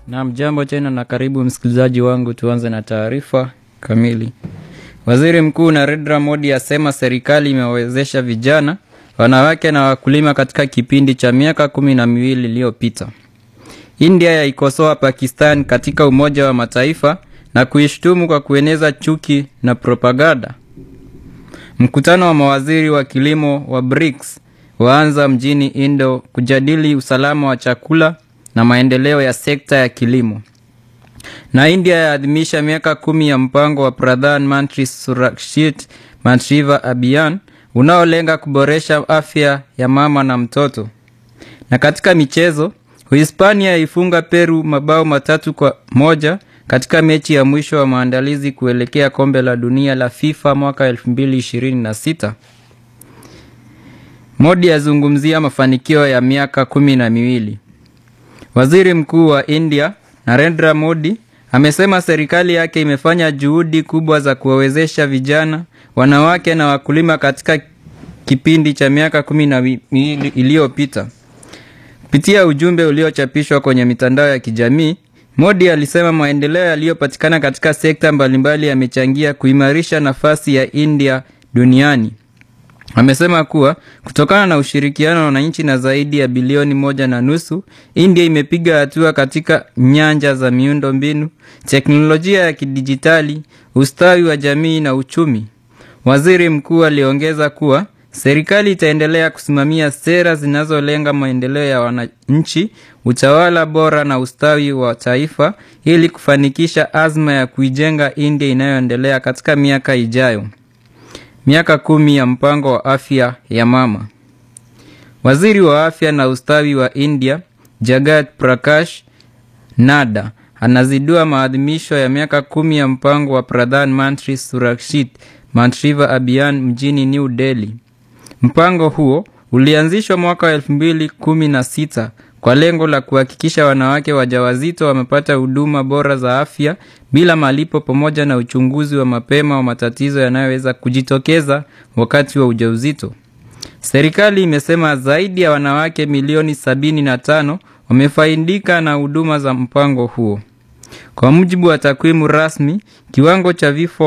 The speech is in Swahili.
Naam, jambo tena na karibu msikilizaji wangu. Tuanze na taarifa kamili. Waziri Mkuu Narendra Modi asema serikali imewawezesha vijana, wanawake na wakulima katika kipindi cha miaka kumi na miwili iliyopita. India yaikosoa Pakistan katika Umoja wa Mataifa na kuishtumu kwa kueneza chuki na propaganda. Mkutano wa mawaziri wa kilimo wa BRICS waanza mjini Indo kujadili usalama wa chakula na maendeleo ya sekta ya kilimo. Na India yaadhimisha miaka kumi ya mpango wa Pradhan Mantri Surakshit Mantriva Abhiyan unaolenga kuboresha afya ya mama na mtoto. Na katika michezo, Uhispania yaifunga Peru mabao matatu kwa moja katika mechi ya mwisho wa maandalizi kuelekea kombe la dunia la FIFA mwaka 2026. Modi azungumzia mafanikio ya miaka kumi na miwili. Waziri Mkuu wa India Narendra Modi amesema serikali yake imefanya juhudi kubwa za kuwawezesha vijana, wanawake na wakulima katika kipindi cha miaka kumi na miwili iliyopita. Kupitia ujumbe uliochapishwa kwenye mitandao ya kijamii, Modi alisema maendeleo yaliyopatikana katika sekta mbalimbali yamechangia kuimarisha nafasi ya India duniani. Amesema kuwa kutokana na ushirikiano na nchi na zaidi ya bilioni moja na nusu, India imepiga hatua katika nyanja za miundo mbinu, teknolojia ya kidijitali, ustawi wa jamii na uchumi. Waziri mkuu aliongeza kuwa serikali itaendelea kusimamia sera zinazolenga maendeleo ya wananchi, utawala bora na ustawi wa taifa ili kufanikisha azma ya kuijenga India inayoendelea katika miaka ijayo. Miaka kumi ya mpango wa afya ya mama. Waziri wa afya na ustawi wa India Jagat Prakash Nada anazindua maadhimisho ya miaka kumi ya mpango wa Pradhan Mantri Surakshit Mantriva Abhiyan mjini New Delhi. Mpango huo ulianzishwa mwaka wa elfu mbili kumi na sita kwa lengo la kuhakikisha wanawake wajawazito wamepata huduma bora za afya bila malipo pamoja na uchunguzi wa mapema wa matatizo yanayoweza kujitokeza wakati wa ujauzito. Serikali imesema zaidi ya wanawake milioni sabini na tano wamefaidika na huduma za mpango huo. Kwa mujibu wa takwimu rasmi, kiwango cha vifo